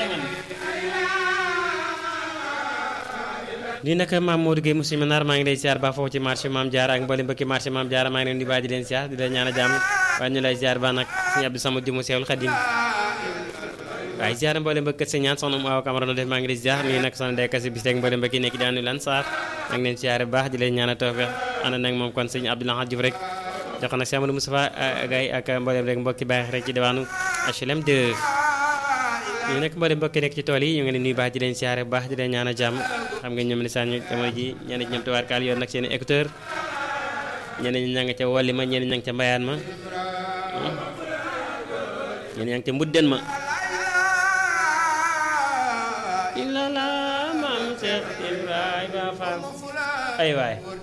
lii nag maam Modou Gueye Moussa Minar maa ngi lay ziar ba foofu ci marché maam Diarra ak mboolem mbokki marché maam Diarra maa ngi leen di baaji leen ziar di leen ñaan a jàmm waaye ñu lay ziar ba nag sëñ Abdou Samad Jumu Seexul Xadim waaye ziar mboolem mbokk kër ñaan soxna mu aw Camara def maa ngi lay ziar nii nag soxna Ndeye Kassi bis rek mboolem mbokki nekk daanu lan saar maa ngi leen ziar bu baax di leen ñaan a tawfeex ànd nag moom kon sëñ Abdou Lahad Diouf rek jox nag Cheikh Amadou Moustapha Gaye ak mboolem rek mbokki baax rek ci diwaanu HLM 2 ñu nekk mboolem mbokki nekk ci tool yi ñu ngi leen nuyu baax di leen siyaare bu baax di leen ñaan a jàmm xam nga ñoom ne saa ñu jamono ji ñenn ñi ñoom tubaarkaal yoon nag seen écouteur ñenn ñi ña nga ca wolli ma ñenn ña nga ca mbayaan ma ñenn ña nga ca mbudden ma illa la maam Cheikh Ibrahima Fall ay waay